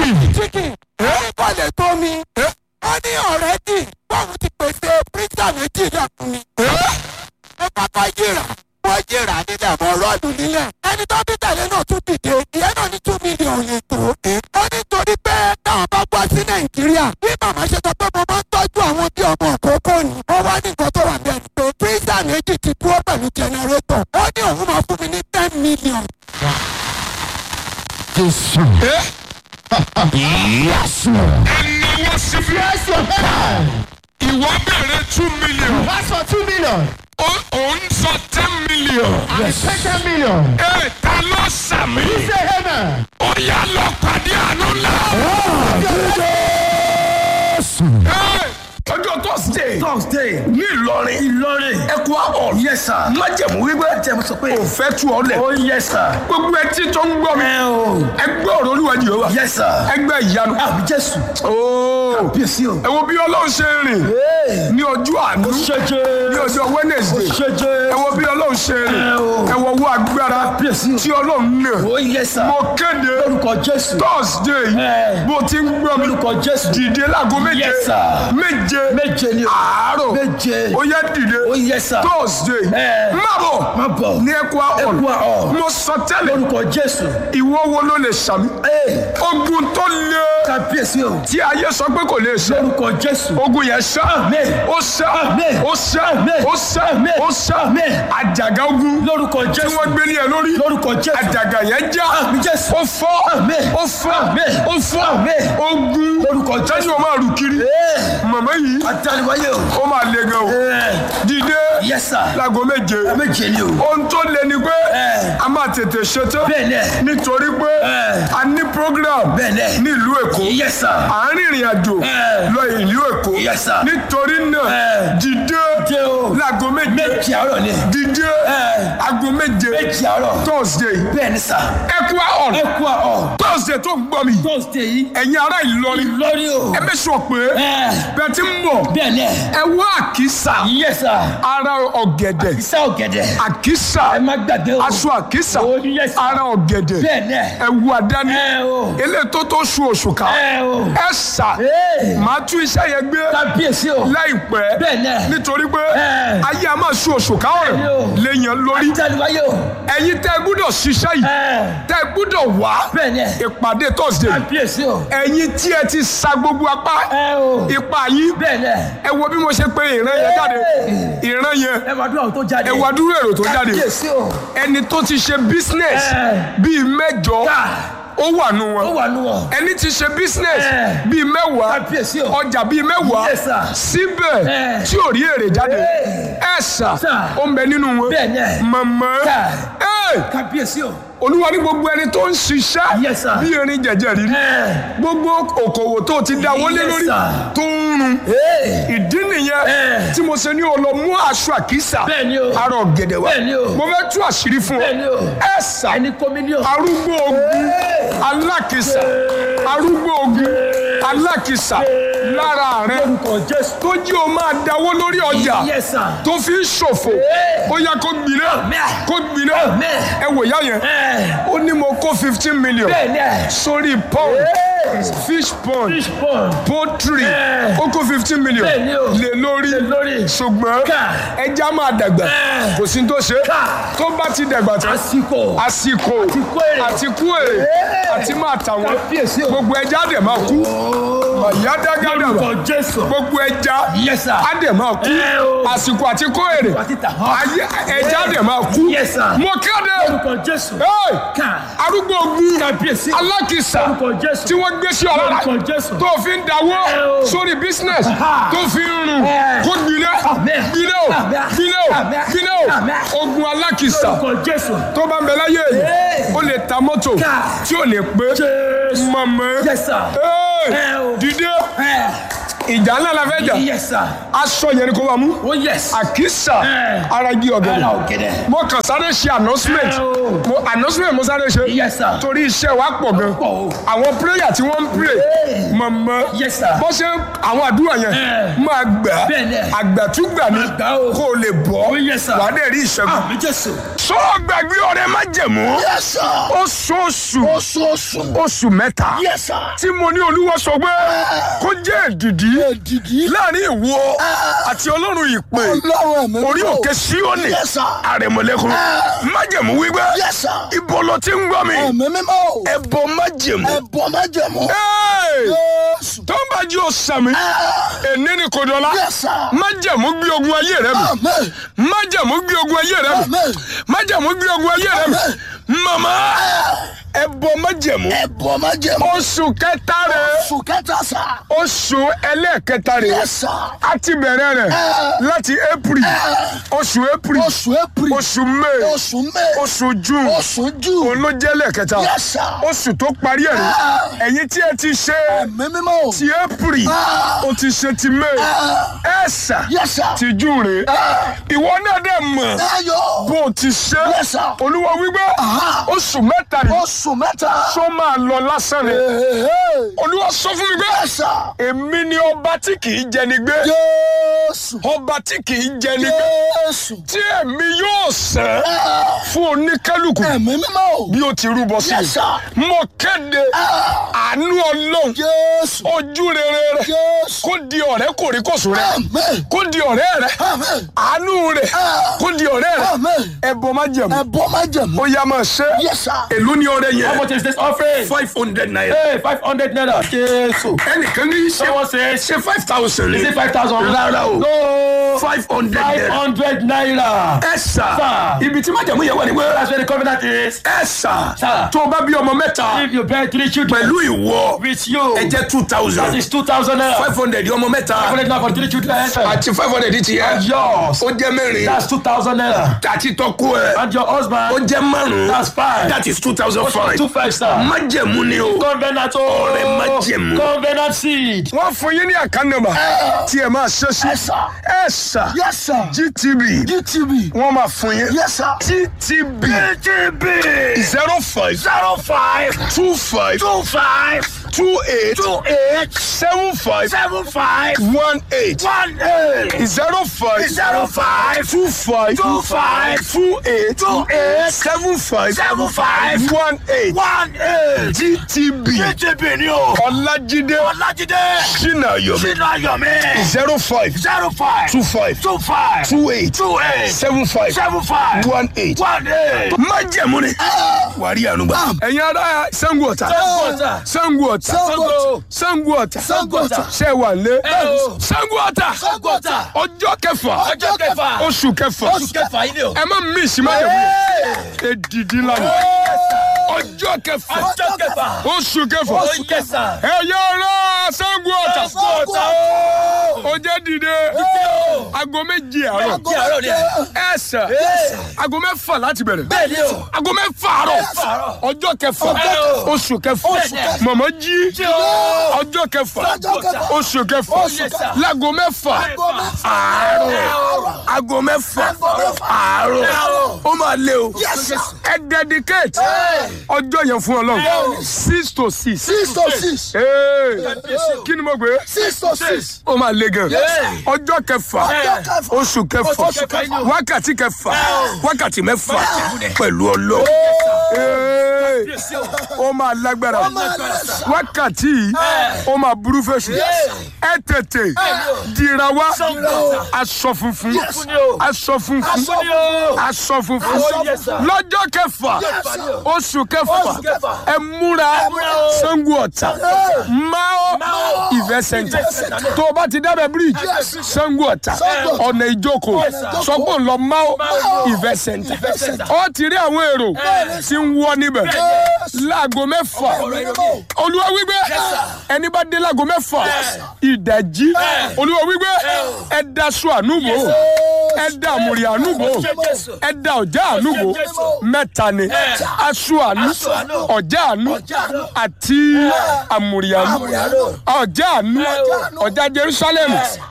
chicken èyí kò lè tó mi ó ní ọ̀rẹ́dì báwo ti pèsè pírísà méjì náà fún mi. ó kọ́kọ́ yíra wọ́n yíra nílẹ̀ mọ́ rọ́ọ̀dù nílẹ̀ ẹni tó bí tẹ̀lé náà tún dìde ìyẹn náà ní two million lè tó. ó ní torí pé táwọn bá wá sí nàìjíríà bí màmá ṣe sọ pé mo máa ń tọ́jú àwọn bí ọmọ òkókó ni wọ́n wá ní nǹkan tó wà bẹ́ẹ̀ ni pé pírísà méjì ti dúró pẹ̀lú jẹnẹrétọ̀ ó ní òun máa fún mi ní ten million. Jésù. Yẹ́sù. ẹni wọ́n sì fi Yes, your head. ìwọ bẹ̀rẹ̀ two million That's for two million. ó- òun sọ ten million. Yes. Ten million. ẹ ta ló sàmì. Say amen. ó yá lọ pàdé àánú náà. Jésù. ọjọ́ thursday thursday ní ìlọrin ìlọrin ẹkọ àbọ̀ yes sir májẹ̀mú wípé jẹ́mu sọ pé kò fẹ́ tú ọ lẹ̀ oh yes sir gbogbo etí tó ń gbọ́ mi ẹ o ẹgbẹ́ ọ̀rọ̀ olúwa jehova yes sir ẹgbẹ́ ìyanu àbí jésù ooo bíyèsí o ẹ wo bí ọlọ́run ṣe rìn ní ọjọ́ àánú ṣẹjẹ ní ọjọ́ wednesday ṣẹjẹ ẹ wo bí ọlọ́run ṣe rìn Ẹ o. ẹ wo owó agbára Bíyèsí o. tí ọlọ́run nà oh yes sir mo kéde lórúkọ jésù thursday Ẹ. bó ti ń gbọ́ mi lórúkọ jésù dìde láago méje Yes, sir. méje méje ni o àárọ̀ méje ó yẹ dìde oh yes sir thursday Ẹ. má bọ̀ má bọ̀ ní ẹkọ Ẹkọ ọ̀l Hall. mo sọ tẹ́lẹ̀ lórúkọ jésù ìwọ wo ló lè sàmì ee ogun tó le kábíyèsí o tí ayé sọ pé kò lè ṣe lórúkọ jésù ogun yẹn ṣá Amen. ó ṣá Amen. ó ṣá Amen. ó ṣá Amen. ó ṣá Amen. àjàgà ogun lórúkọ tí jésù wọ́n gbé ní ẹ lórí lórúkọ jésù àjàgà yẹn já àmì jésù ó fọ́ Amen. ó fọ́ Amen. ó fọ́ Amen. ogun lórúkọ jésù tẹ́jú o máa rù kiri ee màmá yìí àtàlíwáyé o ó máa le gan o ee dìde yes sir láago méje méje ni o ohun tó le ni pé Ẹ. a máa tètè ṣetán bẹ́ẹ̀ nẹ̀ nítorí pé Ẹ. a ní program bẹ́ẹ̀ nẹ̀ nílùú èkó yes sir à ń rìnrìn àjò Ẹ. lọ ìlú èkó Yes, sir. nítorí náà Ẹ. dìde dé o láago méje méje àárọ̀ ni dìde Ẹ. aago méje méje àárọ̀ thursday bẹ́ẹ̀ ni sir ẹkú ọ̀n ẹ kú àọ̀ thursday tó ń gbọ́ mi thursday yìí ẹ̀yin ará ìlọrin lórí o ẹ mẹ́sàn pé ẹ bẹ́ẹ̀ ti ń bọ̀ bẹ́ẹ̀ nẹ̀ ẹ wá àkísà yes sir ara ọ̀gẹ̀dẹ̀ ìsá ọ̀gẹ̀dẹ̀ àkísà ẹ má gbàgbé o aṣọ àkísà Oh, yes, sir. ara ọ̀gẹ̀dẹ̀ bẹ́ẹ̀ nẹ̀ ẹ̀wù àdáni ẹ o eléyìí tó tó su oṣù ká ẹ o ẹ sà ee máa tún iṣẹ́ yẹn gbé kábíyèsí o láìpẹ́ bẹ́ẹ̀ nẹ̀ nítorí pé Ẹ. ayé a máa su oṣù ká Bẹ́ẹ̀ni o. ọ̀rẹ́ léèyàn lórí àtàlíwáyé o ẹ̀yin tẹ́ ẹ gbúdọ̀ ṣiṣẹ́ yìí ẹ tẹ́ ẹ gbúdọ̀ wá bẹ́ẹ̀ nẹ̀ ìpàdé thursday kábíyèsí o ẹ̀yin tí ẹ ti sa gbogbo apá ẹ o ipa yín bẹ́ẹ̀ nẹ̀ ẹ wo bí mo ṣe pé ìran yẹn jáde ìran yẹn ẹ máa dúró àwọn tó jáde ẹ wá dúró èrò tó jáde kábíyèsí o ẹni tó ti ṣe business Ẹ. bíi mẹ́jọ ká ó wà nù ó wọn wà nù wọn ẹni tí ṣe business Ẹ. bíi mẹ́wàá kábíyèsí o ọjà bíi mẹ́wàá Yes, sir. síbẹ̀ Ẹ. tí ò rí èrè jáde Ẹ. ẹ sà Sir. ó ń bẹ nínú wọn bẹ́ẹ̀ nẹ̀ mọ̀mọ́ Sir. ẹ kábíyèsí o olúwa ní gbogbo ẹni tó ń ṣiṣẹ́ Yes, sir. bí erin jẹ̀jẹ̀ rí ẹ gbogbo òkòwò tó ti dá wọlé Yes, lórí sir. tó ń run ee ìdí nìyẹn Ẹ. tí mo ṣe ní o lọ mú aṣọ àkísà bẹ́ẹ̀ ni o arọ gẹ̀dẹ̀ wá Bẹ́ẹ̀ ni o. mo fẹ́ tú àṣírí fún bẹ́ẹ̀ ni o ọ ẹ sà ẹni kọ́mílíọ̀ arúgbó ogun alákìsà arúgbó ogun alákìsà lára rẹ lórúkọ jésù tó jí o máa dáwó lórí ọjà yes sir tó fi ń ṣòfò ó yá kó gbiná Amen. kó gbiná Amen. ẹ wò yá yẹn ẹ ó ní mo kó fifteen million bẹ́ẹ̀ nẹ̀ sórí pond fish pond fish pond poultry Ẹ. ó kó fifteen million Bẹ́ẹ̀ ni o. lé lórí lórí ṣùgbọ́n Ká. ẹja máa dàgbà Ẹ. kò sí tó ṣe Ká. tó bá ti dàgbà tán àsìkò àsìkò kó èrè. àti kú èrè Ẹ. àti máa tà wọ́n kábíyèsí o gbogbo ẹja á dẹ̀ máa kú ọ̀yá dágádàbà lórúkọ jésù gbogbo ẹja yes sir á dẹ̀ máa kú Ẹ o. àsìkò àti kó èrè wà títà hàn ayé ẹja á dẹ̀ máa kú yes sir mo kéde lórúkọ jésù Hey! ká arúgbó ogun kábíyèsí alákìsà lórúkọ jésù tí wọ́n gbé sí ọ̀rọ̀ rà lórúkọ jésù tó fi ń dawó Ẹ o. sórí business Aha. tó fi ń rùn Ẹ. kó gbiná Amen. gbiná o Amen. gbiná o Amen. gbiná o Amen. ogun alákìsà lórúkọ jésù tó bá ń bẹ láyé yìí Ẹ. ó lè ta mọ́tò Ká. tí ò lè pé jésù mọ̀mọ́ yes sir Ẹ. Ẹ o. dìde ẹ ìjà ńlá la fẹ́ jà yes sir aṣọ yẹn ni kò bá mú oh yes àkísà Ẹ. ara igi ara ọ̀gẹ̀dẹ̀ ọ̀gẹ̀dẹ̀ mo kàn sáré ṣe announcement Ẹ o. mo announcement mo sáré ṣe yes sir torí iṣẹ́ wa pọ̀ gan pọ̀ o àwọn prayer tí wọ́n ń pray Ẹ. mọ̀mọ́ yes sir bó ṣe àwọn àdúrà yẹn Ẹ. máa gbà Bẹ́ẹ̀ ni. àgbàtúgbà ni Máa gbà o. kó o lè bọ́ Oh, yes, sir. wà á dẹ̀ rí ìṣẹ́gun àmì jésù sọ gbàgbé ọrẹ má jẹ̀mú Yes, sir. oṣooṣù Oṣooṣù. oṣù mẹ́ta Yes, sir. tí mo ní olúwa sọ pé kó jẹ́ èdìdí Èdìdí. láàrin ìwọ àti ọlọ́run ìpè Ọlọ́run ẹ̀mí orí mímọ́. òkè síónì Yes, sir. àrẹ̀mọ̀lẹ́kùn májẹ̀mú wípé Yes, sir. ibo ló ti ń gbọ́ mi Ẹ̀mí mímọ́. ẹbọ májẹ̀mú Ẹ̀bọ̀ májẹ̀mú. Hey! Jésù. tó ń bá jí o sàmì èní ni kò dọ̀la Yes, sir. májẹ̀mú gbé ogun ayé rẹ mi Amen. májẹ̀mú gbé ogun ayé rẹ mi Amen. májẹ̀mú gbé ogun ayé rẹ mi màmá ẹbọ májẹ̀mú Ẹ̀bọ̀ májẹ̀mú. oṣù kẹta rẹ Oṣù kẹta sà. oṣù ẹlẹ́ẹ̀kẹta rẹ Yes, sir. a ti bẹ̀rẹ̀ rẹ̀ láti april oṣù april Oṣù April. oṣù may Oṣù May. oṣù june Oṣù June. òun ló jẹ́ lẹ́ẹ̀kẹta Yes, sir. oṣù tó parí ẹ̀ rí ẹ̀yin tí ẹ ti ṣe Ẹ̀mí mímọ́. ti april o ti ṣe ti may ẹ̀sà Yes, sir. ti june rè ìwọ náà dẹ̀ mọ̀ Ayọ̀. bó o ti ṣe Yes, sir. olúwa wípé oṣù mẹ́ta yìí Oṣù mẹ́ta. tó máa lọ lásán ni Hey. olúwa sọ fún mi pé Yes, sir. èmi ni ọba tí kì í jẹni gbé Jésù. ọba tí kì í jẹni gbé Jésù. tí èmi yóò sẹ́ fún oníkálukú Ẹ̀mí mímọ́. bí ó ti rúbọ sí Yes, sir. i mo kéde àánú ọlọ́run Jésù. ojú rere rẹ Jésù. kó di ọ̀rẹ́ kòríkòsùn rẹ Amen. kó di ọ̀rẹ́ rẹ Amen. àánú rẹ kó di ọ̀rẹ́ rẹ Amen. ẹbọ má jẹ̀mú Ẹ̀bọ̀ májẹ̀mú. ó yá máa ṣe Yes, sir. èló ni ọrẹ How yẹn much is this offering? five hundred naira Hey, 500 naira. Jésù. ẹnìkan ní ṣe Someone says, ṣe five thousand is ní it 5,000? rárá o No. five hundred naira 500 naira. ẹ sà Sir. ibi tí májẹ̀mú yẹn wà ní pé That's where the covenant is. ẹ sà Sir. tó o bá bí ọmọ mẹ́ta If you bear three children pẹ̀lú ìwọ with you, ẹ jẹ́ two that thousand is 2,000 naira. five hundred ọmọ mẹ́ta 500 naira for three children. àti five hundred ti yẹ Yours. ó jẹ́ mẹ́rin That's 2,000 naira. àti tọ́kú ẹ And your ó husband, jẹ́ márùn-ún that's five. that is two thousand five Two five star. májẹ̀mú ni o Covenant Ọrẹ májẹ̀mú. Covenant seed. wọ́n fún yín ní àkànnàmà tí ẹ máa ṣe sí Yes, sir. ẹ sà Yes, sir. gtb GTV. wọ́n máa fún yín Yes, sir. gtb zero five Zero five two five two five two eight two eight seven five seven five one eight one eight zero five zero five two five two five two eight two eight seven five seven five one eight one eight. gtb GTV ni o. ọlájídé Ọlájídé. sinayomi Sínú Ayọ̀mí. zero five Zero five two five two five two eight two eight seven five seven five one eight. one eight. májẹ̀mú ni wà á rí àánú gbà. ẹ̀yin ará sango ọ̀tà Ọ̀tà. sango ọ̀tà Sango. sango ọ̀tà Sango Ọ̀tà. ṣe wà lé o. sango ọ̀tà Sango Ọ̀tà. ọjọ́ kẹfà Ọjọ́ kẹfà. oṣù kẹfà Oṣù kẹfà yìí ni o. ẹ má mí ìsìn májẹ̀mú yẹn èdìdí lánàá ọjọ́ kẹfà Ọjọ́ kẹfà. oṣù kẹfà Oṣù kẹsàn. ẹ̀yin ará sango ọ̀tà Sango Ọ̀tà o. ó jẹ́ dìde aago méje àárọ̀ Kí àárọ̀ ni ẹ̀. ẹ sà aago mẹ́fà láti bẹ̀rẹ̀ Bẹ́ẹ̀ ni o. aago mẹ́fà àárọ̀ ọjọ́ kẹfà kẹfà. oṣù kẹfà Oṣù kẹfà. mọ̀mọ́ jí Jí o. ọjọ́ kẹfà Ọjọ́ kẹfà. oṣù kẹfà Oṣù kẹfà. láago mẹ́fà àárọ̀ aago mẹ́fà àárọ̀ ó máa lé o ẹ dedicate ọjọ́ yẹn fún ọlọ́run six to six Six to six. Ee, kí ni mo gbé Six to six. ó máa le gan ọjọ́ kẹfà Ọjọ́ kẹfà. oṣù kẹfà Oṣù kẹfà. wákàtí kẹfà wákàtí mẹ́fà pẹ̀lú ọlọ́ Ee, ó máa lágbára wákàtí yìí ó máa burú fèsì ẹ tètè dira wá aṣọ funfun aṣọ funfun aṣọ funfun yes, sir. lọ́jọ́ kẹfà oṣù kẹfà kẹfà. ẹ múra Ṣàngó Ọ̀tà Mao Event Center tó o bá ti dábẹ́ bíríìjì Ṣàngó Ọ̀tà ọ̀nà ìjókòó sọ pé ń lọ Mao Event Center ó ti rí àwọn èrò tí ń wọ níbẹ̀ láago mẹ́fà olúwa wípé ẹni bá dé láago mẹ́fà ìdajì olúwa wípé ẹ daṣọ ànúbò ẹ da àmùrì ànúbò ẹ da ọjà ànúbò mẹ́ta ni aṣọ ànú ọjà ànú àti àmùrì ànú ọjà ànú ọjà Jerusalem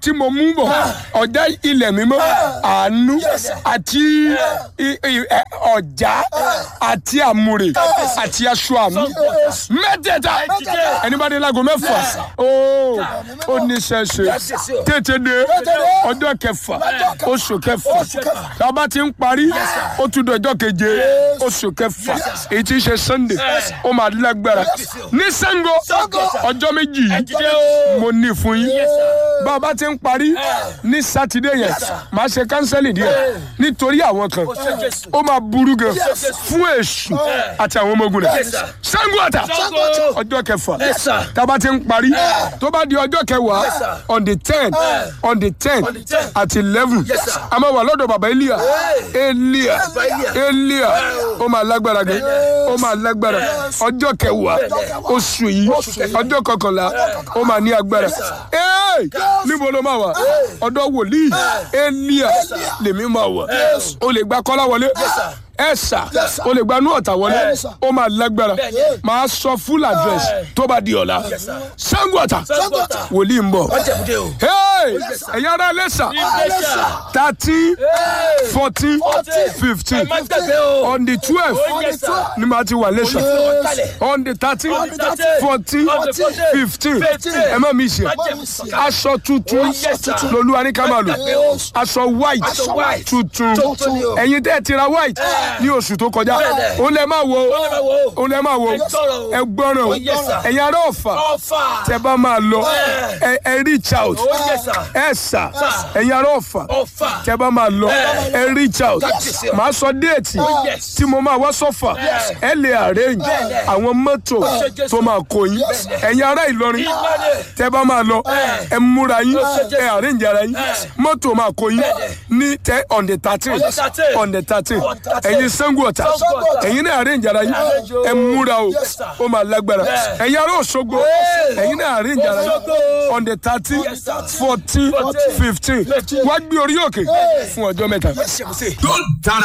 tí mo mú bọ̀ ọjà ilẹ̀ mímọ́ àánú àti i- i- ẹ, ọjà àti àmùrè àti aṣọ àánú mẹ́tẹ̀ẹ̀ta ẹni bá dé láago mẹ́fà ooo ó ní sẹ́sẹ́ tètè dé ọjọ́ kẹfà oṣù kẹfà tá a bá ti ń parí ó tún dọjọ́ keje oṣù kẹfà èyí tí ń ṣe sunday ó máa lágbára ní Ṣàngó ọjọ́ méjì yìí mo ní fún yín bá a bá ti ń parí ní sátidé yẹn máa ṣe kánsẹ́lì díẹ̀ nítorí àwọn kan ó máa burú gan fún èṣù àti àwọn ọmọ ogun rẹ̀ Ṣàngó Ọ̀tà ọjọ́ kẹfà tá a bá ti ń parí tó bá di ọjọ́ kẹwàá on the ten on the ten àti eleven a máa wà lọ́dọ̀ bàbá Elia Elia Elia ó máa lágbára gan ó máa lágbára ọjọ́ kẹwàá oṣù yìí ọjọ́ kọkànlá ó máa ní agbára Hey! níbo ló máa wà ọ̀dọ̀ wòlíì Elia lèmi máa wà o lè gba kọ́lá wọlé ẹ̀sà o lè gba inú ọ̀tà wọlé ó máa lágbára máa sọ full address tó bá di ọ̀la Ṣàngó Ọ̀tà wòlíì ń bọ̀ Ọ̀jẹ̀bùdé o. Hey! ẹ̀yin ará lẹ́sà thirteen fourteen fifteen Ẹ má gbàgbé o. on the twelve yes, sir. ni màá ti wà lẹ́sà on the thirteen On the 13, fourteen 14, fifteen 15. ẹ má mi ṣe aṣọ tuntun yes, sir. lolúwa ní ká máa lò aṣọ white Aṣọ white. tuntun Tuntun ni o. ẹ̀yin tẹ́ ẹ ti ra white ní oṣù tó kọjá Bẹ́ẹ̀ni. ó lẹ máa wo lẹ máa wo. ó lẹ máa wo Ẹ gbọ́ràn o. ẹ gbọ́ràn o Oh, yes, sir. ẹ̀yin ará ọ̀fà Ọ̀fà. tẹ bá máa lọ ẹ ẹ reach out Oh, yes, sir. ẹ sà ẹ̀yin ará ọ̀fà Ọ̀fà. tẹ bá máa lọ ẹ reach out Yes, sir. màá sọ déètì yes. tí mo máa wá sọ́fà ẹ lè arrange àwọn mọ́tò tó máa kó yín ẹ̀yin ará Ìlọrin tẹ bá máa lọ ẹ múra yín ẹ arrange ara yín mọ́tò máa kó yín ní tẹ on the thirteen the 13. on the thirteen On the 13. ẹ̀yin Ṣàngó Ọ̀tà Ṣàngó Ọ̀tà. ẹ̀yin náà arrange ara yín Arrange o. ẹ múra o Yes, sir. ó máa lágbára ẹ̀yin ará Òṣogbo ẹ̀yin náà arrange ara yín Òṣogbo. on the thirteen Yes, sir. fourteen fifteen wá gbé orí òkè fún ọjọ́ mẹ́ta. Ṣé mo ṣe? Don't